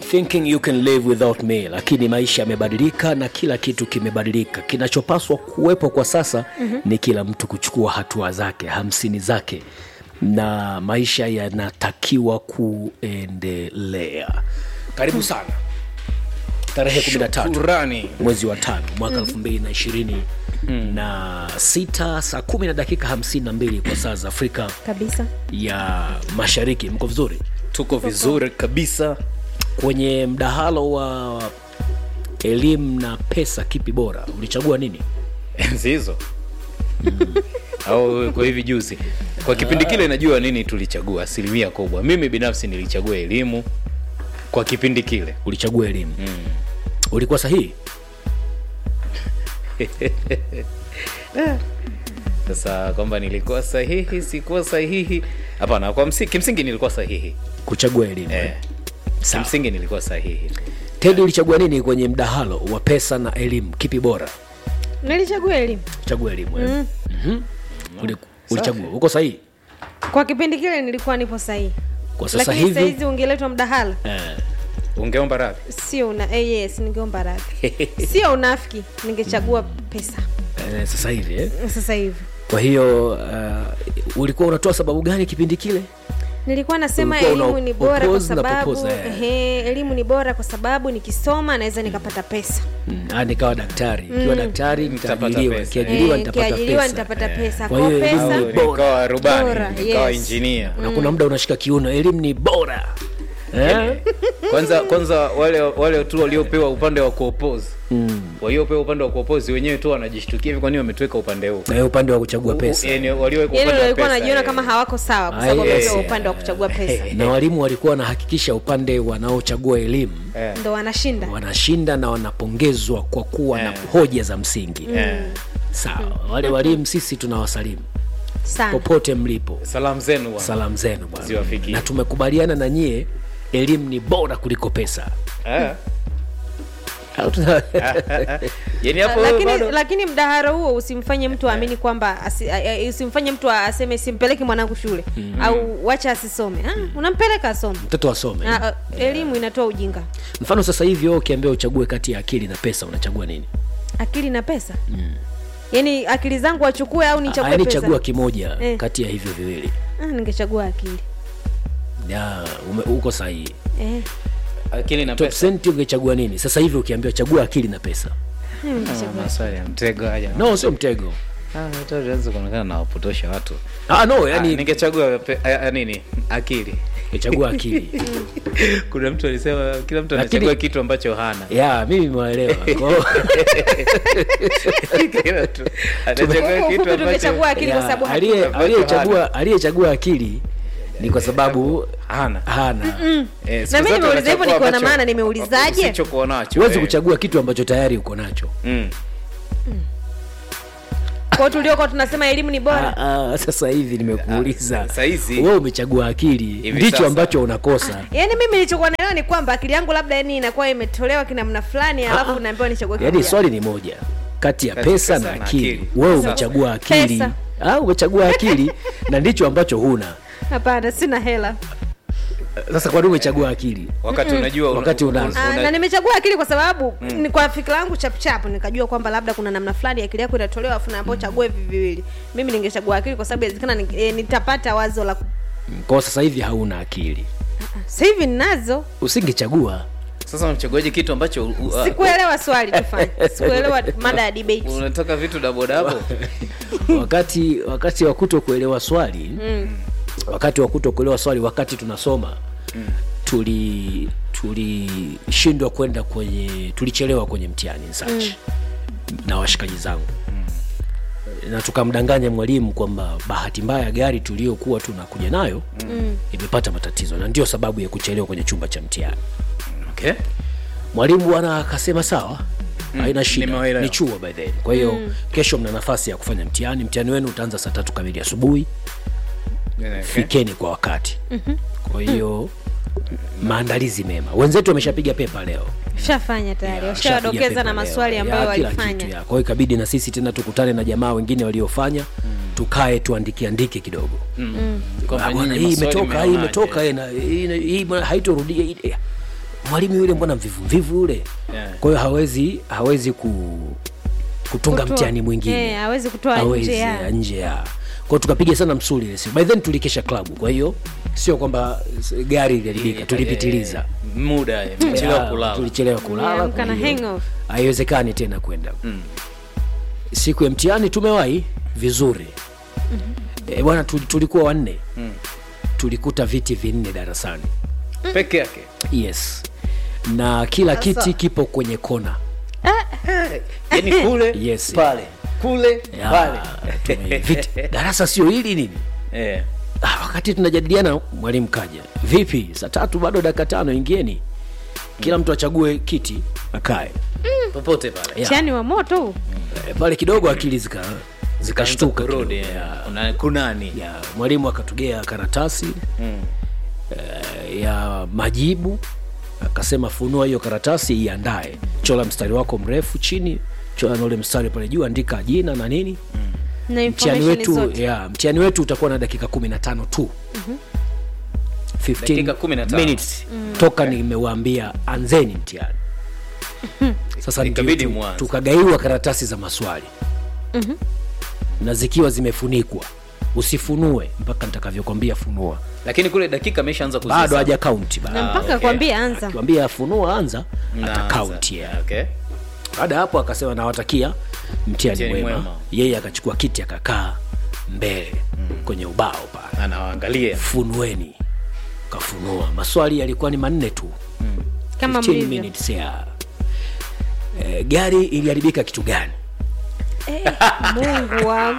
thinking you can live without me lakini maisha yamebadilika na kila kitu kimebadilika kinachopaswa kuwepo kwa sasa mm-hmm. ni kila mtu kuchukua hatua zake hamsini zake na maisha yanatakiwa kuendelea karibu sana tarehe 13 Shukrani. mwezi wa tano mwaka elfu mbili na ishirini na sita saa kumi na dakika hamsini na mbili kwa saa za afrika kabisa ya mashariki mko vizuri tuko vizuri kabisa kwenye mdahalo wa elimu na pesa kipi bora ulichagua nini enzi hizo au kwa hivi juzi kwa kipindi kile najua nini tulichagua asilimia kubwa mimi binafsi nilichagua elimu kwa kipindi kile ulichagua elimu mm. ulikuwa sahihi sasa kwamba nilikuwa sahihi sikuwa sahihi hapana kwa msi, kimsingi nilikuwa sahihi kuchagua elimu eh, eh. Sawa. kimsingi nilikuwa sahihi tedi ulichagua nini kwenye mdahalo wa pesa na elimu kipi bora nilichagua elimu chagua elimu eh. mm. Uli- ulichagua uko sahihi kwa kipindi kile nilikuwa nipo sahihi kwa sasa lakini hivi sahizi ungeletwa mdahalo eh, ungeomba radhi sio una eh, yes ningeomba radhi sio unafiki ningechagua pesa eh, sasa hivi eh. sasa hivi kwa hiyo uh, ulikuwa unatoa sababu gani kipindi kile nilikuwa nasema Ulikuwa una elimu ni bora kwa propose na sababu propose, eh. ehe, elimu ni bora kwa sababu nikisoma naweza nikapata pesa mm. ah, nikawa daktari ikiwa daktari Nitapata nitaajiriwa pesa. kiajiriwa Eh, nitapata nikiajiriwa pesa nitapata pesa Kwa kwa hiyo elimu pesa ni bora. nikawa rubani Bora, nikawa yes. injinia na kuna muda unashika kiuno elimu ni bora eh? kwanza kwanza wale wale tu waliopewa upande wa kuopozi mm. waliopewa upande wa kuopozi wenyewe tu wanajishtukia hivi kwani wametuweka upande huu na hiyo upande wa kuchagua pesa yani walioweka yani upande wa walikuwa pesa, wanajiona eh. kama hawako sawa kwa Ah, sababu yes. wamepewa upande wa kuchagua pesa na walimu walikuwa wanahakikisha upande wanaochagua elimu Eh. ndo wanashinda wanashinda na wanapongezwa kwa kuwa na Eh. hoja za msingi Eh. sawa wale walimu sisi tunawasalimu sana popote mlipo salamu zenu bwana. salamu zenu bwana Ziwafikie. na tumekubaliana na nyie elimu ni bora kuliko pesa Eh. Au tuna- yani hapo lakini, bado lakini mdaharo huo usimfanye mtu aamini kwamba asi, a- a- usimfanye mtu aseme simpeleki mwanangu shule au wacha asisome ah, unampeleka asome mtoto asome Ah, ah, elimu inatoa ujinga mfano sasa hivi wewe ukiambia uchague kati ya akili na pesa unachagua nini akili na pesa yaani akili zangu wachukue au nichague yaani pesa chagua kimoja Eh. kati ya hivyo viwili ah, ningechagua akili ya ume, uko sahihi eh, akili na top pesa cent ungechagua nini sasa hivi ukiambiwa chagua akili na pesa mimi ningechagua maswali ya mtego haja no sio mtego tuanze kuonekana na wapotosha watu ah, no yani yani ningechagua pe- a- a- nini akili ungechagua akili kuna mtu alisema kila mtu Lakini- anachagua kitu ambacho hana ya mimi nimewaelewa Kwa hiyo- kila mtu anachagua Huku kitu fupi tungechagua ambacho akili kwa ya, sababu aliye- hakuna. aliyechagua aliyechagua akili ni kwa sababu hana hana Eh, siku Na mimi zote nimeuliza hivyo unachagua niko na ambacho- maana, nimeulizaje? usichokuwa nacho huwezi eh. kuchagua kitu ambacho tayari uko nacho Mm. kwao tuliokuwa tunasema elimu ni bora Ah, ah, sasa hivi nimekuuliza Ah, saizi- wewe umechagua akili Hivi ndicho sasa. ambacho unakosa yaani mimi nilichokuwa naelewa ni kwamba akili yangu labda yani inakuwa imetolewa kinamna fulani alafu naambiwa nichague yaani kimoja. swali ni moja kati ya Kati ya pesa pesa na na akili akili. wewe Sasa- umechagua akili Pesa. ah, umechagua akili na ndicho ambacho huna hapana sina hela sasa kwani umechagua akili wakati unajua una- Wakati unazo. una- Ah, una- na nimechagua akili kwa sababu ni kwa fikira yangu chapchapu nikajua kwamba labda kuna namna fulani akili yako inatolewa afu naambao chague hivi viwili mimi ningechagua akili kwa sababu inawezekana ni- eh, nitapata wazo la ku- kwa sasa hivi hauna akili sasa hivi ninazo usingechagua sasa unachaguaje kitu ambacho u- u- sikuelewa swali tufanye sikuelewa mada ya debate unataka vitu dabodabo wakati wakati wa kuto kuelewa swali wakati wa kuto kuelewa swali wakati tunasoma tuli tulishindwa kwenda kwenye tulichelewa kwenye mtihani search na washikaji zangu na tukamdanganya mwalimu kwamba bahati mbaya gari tuliokuwa tunakuja nayo imepata matatizo na ndio sababu ya kuchelewa kwenye chumba cha mtihani okay. mwalimu bwana akasema sawa haina shida nimewaelewa. ni chuo by then kwa hiyo kesho mna nafasi ya kufanya mtihani mtihani wenu utaanza saa tatu kamili asubuhi Okay. fikeni kwa wakati kwa hiyo maandalizi mema wenzetu wameshapiga pepa leo shafanya tayari washawadokeza na maswali ambayo walifanya kwa hiyo ikabidi na sisi tena tukutane na jamaa wengine waliofanya tukae tuandike andike kidogo Kwamba Ah, bwana, nyinyi hii maswali imetoka hii mmeonaje? imetoka hii na- hii- hii bwana, haitorudia hii- eh. mwalimu yule mbona mvivu mvivu yule Yeah. kwa hiyo hawezi hawezi ku, kutunga Kutoa- mtihani mwingine Eh, hawezi kutoa Hawezi, nje ya. ya nje ya kwao tukapiga sana msuli ile siku by then tulikesha klabu kwa hiyo sio kwamba s- gari iliharibika tulipitiliza Eh, muda eh, mchelewa Ya, kulala tulichelewa kulala Umeamka kwa na hiyo hangover. haiwezekani tena kwenda siku ya mtihani tumewahi vizuri e, bwana tu- tulikuwa wanne tulikuta viti vinne darasani peke yake yes na kila kiti kipo kwenye kona yani kule Yes. pale kule Ya, pale tume- viti, darasa sio hili nini eh. ah, wakati tunajadiliana mwalimu kaja vipi saa tatu bado dakika tano ingieni kila mtu achague kiti akae popote pale Ya. mtihani wa moto huu. Eh, pale kidogo akili zika zikashtuka kurudi kidogo. eh. Kuna- kunani ya mwalimu akatugea karatasi Mm. eh, ya majibu akasema funua hiyo karatasi iandae chola mstari wako mrefu chini chola na ule mstari pale juu andika jina na nini na mtihani information wetu zote ya mtihani wetu utakuwa na dakika kumi na tano tu 15 Dakika 15. minutes toka nimewaambia anzeni mtihani sasa ndio Ikabidi tu- mwanze. tukagaiwa karatasi za maswali na zikiwa zimefunikwa usifunue mpaka nitakavyokwambia funua lakini kule dakika ameshaanza bado kuzihesabu. haja kaunti na bado mpaka okay. kwambia anza kiwambia funua anza Mnaanza. ata kaunti yeah. okay. baada ya hapo akasema nawatakia mtihani Mtihani mwema mwema. yeye akachukua kiti akakaa mbele kwenye ubao pale anawaangalia funueni kafunua maswali yalikuwa ni manne tu kama 15 mlivyo minutes ya e, gari iliharibika kitu gani mungu wangu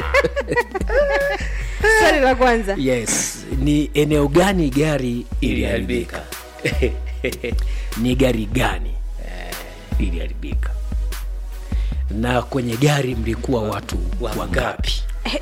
swali la kwanza yes ni eneo gani gari iliharibika iliharibika ni gari gani iliharibika na kwenye gari mlikuwa watu Wangapi? wangapi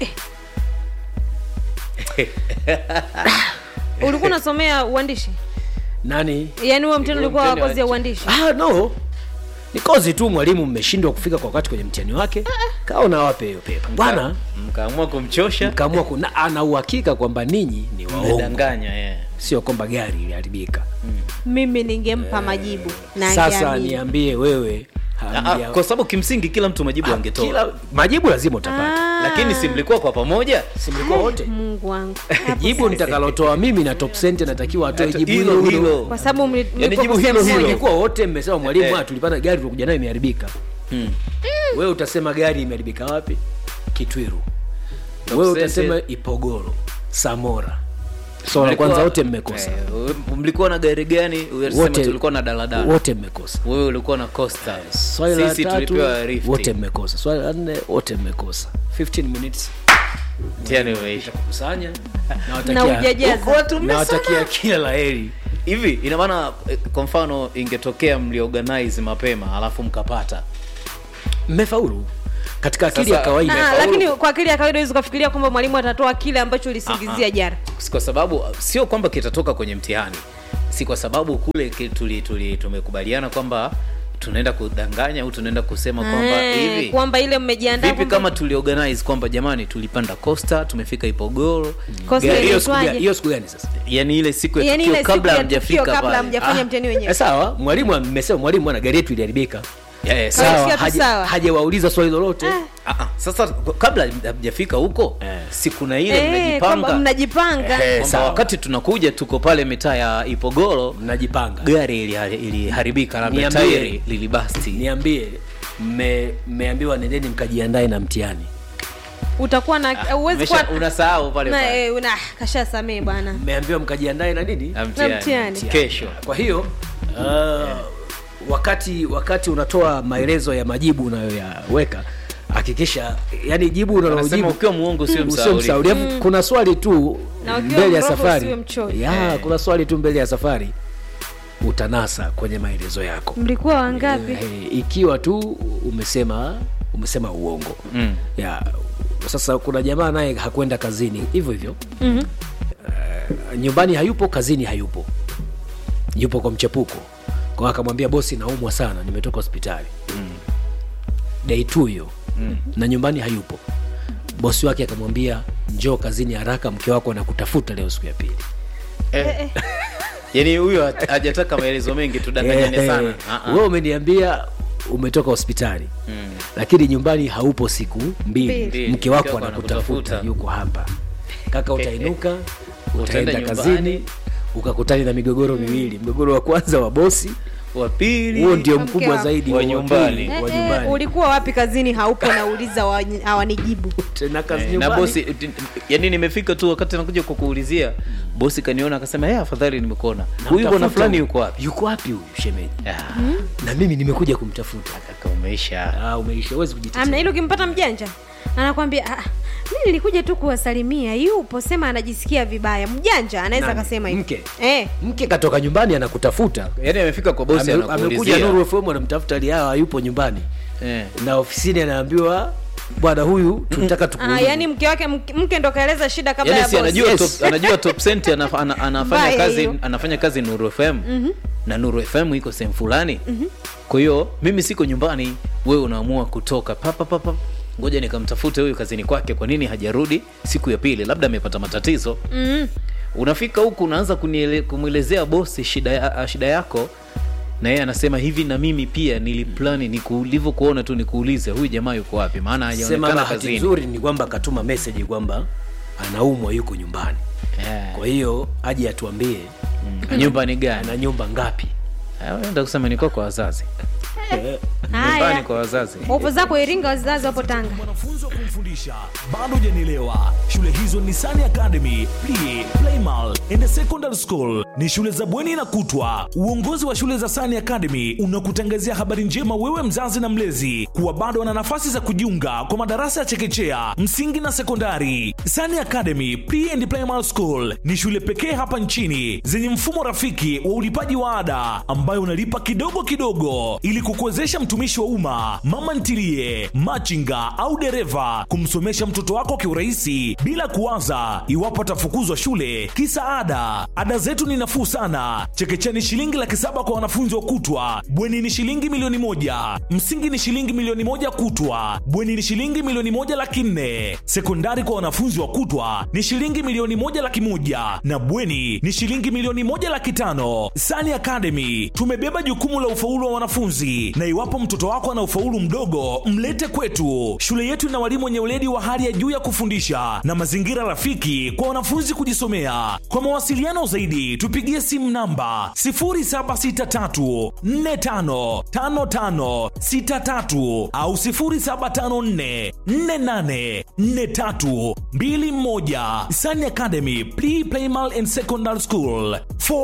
ulikuwa unasomea uandishi nani yaani huo mtihani ulikuwa wa mtihani wa kozi ya nchi. uandishi ah, no ni kozi tu mwalimu mmeshindwa kufika kwa wakati kwenye mtihani wake kaona wape hiyo pepa bwana mkaamua kumchosha mkaamua kuna ana uhakika kwamba ninyi ni waongo mmedanganya eh. sio kwamba gari iliharibika mimi ningempa majibu na sasa angeamini. niambie wewe Ah, hamja- kwa sababu kimsingi kila mtu majibu Ah, angetoa kila majibu lazima utapata Ah, lakini si mlikuwa kwa pamoja si mlikuwa wote mungu wangu Hapo jibu sasa. nitakalotoa mimi na top center natakiwa atoe Hata jibu hilo hilo hilo hilo kwa sababu mli- Yaani mlipo jibu kusema hilo hilo. moja. ingekuwa wote mmesema mwalimu Eh. ah, tulipata gari tulikuja nayo imeharibika Hmm. wewe utasema gari imeharibika wapi kitwiru Top wewe center. utasema ipogoro samora so la Mlikuwa- kwanza wote mmekosa eh, mlikuwa na gari gani Unasema Wote- tulikuwa na daladala wote mmekosa wewe ulikuwa na costa swali la sisi tatu tulipewa rift wote mmekosa swali la nne wote mmekosa 15 minutes mtihani umeisha kusanya na ujajaza nawatakia kila la heri hivi ina maana eh, kwa mfano ingetokea mliorganize mapema alafu mkapata mmefaulu katika akili Sasa- ya kawaida Ah, Imefaulu. lakini kwa akili ya kawaida huwezi ukafikiria kwamba mwalimu atatoa kile ambacho ulisingizia jana kwa sababu sio kwamba kitatoka kwenye mtihani si kwa sababu kule ki- tuli, tuli, tumekubaliana kwamba tunaenda kudanganya au tunaenda kusema kwamba Eh, hivi kwamba ile mmejiandaa vipi kwamba- kama tuliorganize kwamba jamani tulipanda costa tumefika ipogoro Costa gari- ile- hiyo siku Inaitwaje? gani- hiyo siku gani sasa yani ile siku ya Yaani tukio ile siku kabla ya hamjafika tukio kabla pale. hamjafanya Ah, mtihani eh, wenyewe sawa mwalimu mmesema mwalimu bwana gari yetu iliharibika Yeah, yeah, Sawa. sawa. sawa tu haja- sawa. hajawauliza swali lolote Ah, ah, sasa kabla hamjafika huko Eh. siku na ile Eh, kwamba mnajipanga mnajipanga Eh, kwamba sawa. wakati tunakuja tuko pale mitaa ya ipogoro mnajipanga gari ili- iliharibika labda Niambie. tairi lilibasti niambie mme- mmeambiwa nendeni mkajiandae na mtihani utakuwa na uwezi Umesha- kuwa unasahau pale na pale eh, una kasha samee bwana mmeambiwa mkajiandae na nini Na mtihani. mtihani. kesho kwa hiyo uh, wakati wakati unatoa maelezo ya majibu unayoyaweka hakikisha yani jibu Wanasema unalojibu ukiwa muongo sio sio msauri msauri Alafu kuna swali tu Na ukiwa mbele ya mroho safari usiwe mchoyo. ya Eh. kuna swali tu mbele ya safari utanasa kwenye maelezo yako mlikuwa wangapi Eh, ikiwa tu umesema umesema uongo Mm. ya sasa kuna jamaa naye hakwenda kazini hivyo hivyo Mhm. Eh, nyumbani hayupo kazini hayupo yupo kwa mchepuko kwa akamwambia bosi naumwa sana nimetoka hospitali mm. dei tu hiyo mm. na nyumbani hayupo bosi wake akamwambia njoo kazini haraka mke wako anakutafuta leo siku ya pili Eh, yaani huyo hat- hajataka maelezo mengi tudanganyane Eh, sana eh. Ah, ah. wewe umeniambia umetoka hospitali lakini nyumbani haupo siku mbili Mbili. mke wako Mke wako anakutafuta anakutafuta. yuko hapa kaka utainuka utaenda nyumbani. kazini ukakutani na migogoro miwili mgogoro wa kwanza wa bosi wa pili huo ndio Mke mkubwa wako. zaidi Wa wa nyumbani. pili, Eh, wa eh, nyumbani ulikuwa wapi kazini haupo nauliza hawa- hawanijibu tena kazi Eh, na nyumbani. bosi t- yani nimefika tu wakati nakuja kukuulizia bosi kaniona akasema "Eh, afadhali nimekuona huyu bwana Namtafuta fulani huyu. yuko wapi yuko wapi huyu shemeji Ah, na mimi nimekuja kumtafuta kaka umeisha ah, umeisha huwezi kujitetea amna hilo ukimpata mjanja anakwambia "Ah, mi nilikuja tu kuwasalimia yupo sema anajisikia vibaya mjanja anaweza Nani? akasema hivyo. Mke? eh. mke katoka nyumbani anakutafuta yani amefika kwa bosi Ame- amekuja anakuulizia Nuru FM anamtafuta Liao hayupo nyumbani Eh. na ofisini anaambiwa bwana huyu tunataka Ah, tukuulize. yani mke wake mke, mke ndo kaeleza shida kabla yani ya si boss. anajua Yes. top, anajua top cent anaf, ana, anafanya Mbaya kazi hiyo. anafanya kazi Nuru FM na Nuru FM iko sehemu fulani kwa hiyo mimi siko nyumbani wewe unaamua kutoka papa papa ngoja nikamtafute huyu kazini kwake kwa nini hajarudi siku ya pili labda amepata matatizo Mm. unafika huku unaanza kuniele- kumwelezea bosi shida, ya, shida yako na yeye anasema hivi na mimi pia niliplani nilivyokuona tu nikuulize huyu jamaa yuko wapi maana sema hajaonekana bahati kazini nzuri ni kwamba akatuma message kwamba anaumwa yuko nyumbani Eh, kwa hiyo aje atuambie mm, nyumba ni gani ana nyumba ngapi Ah, enda kusema niko kwa wazazi Eh, nyumbani haya kwa wazazi wapo zako iringa wazazi wapo tanga mwanafunzi wa kumfundisha bado hujanielewa shule hizo ni Sani academy Pli, playmal and secondary school ni shule za bweni na kutwa uongozi wa shule za Sani academy unakutangazia habari njema wewe mzazi na mlezi kuwa bado wana nafasi za kujiunga kwa madarasa ya chekechea msingi na sekondari Sani academy Pre and Primary school ni shule pekee hapa nchini zenye mfumo rafiki wa ulipaji wa ada ambayo unalipa kidogo kidogo ili kukuwezesha mtumishi wa umma mama ntilie machinga au dereva kumsomesha mtoto wako kiurahisi bila kuwaza iwapo atafukuzwa shule kisa ada ada zetu ni nafuu sana chekechea ni shilingi laki saba kwa wanafunzi wa kutwa bweni ni shilingi milioni moja msingi ni shilingi milioni moja kutwa bweni ni shilingi milioni moja laki nne sekondari kwa wanafunzi wa kutwa ni shilingi milioni moja laki moja na bweni ni shilingi milioni moja laki tano sani academy tumebeba jukumu la ufaulu wa wanafunzi na iwapo mtoto wako ana ufaulu mdogo mlete kwetu shule yetu ina walimu wenye weledi wa hali ya juu ya kufundisha na mazingira rafiki kwa wanafunzi kujisomea kwa mawasiliano zaidi tupigie simu namba 0763455563 au 0754484321 Sani Academy Pre Primal and Secondary School For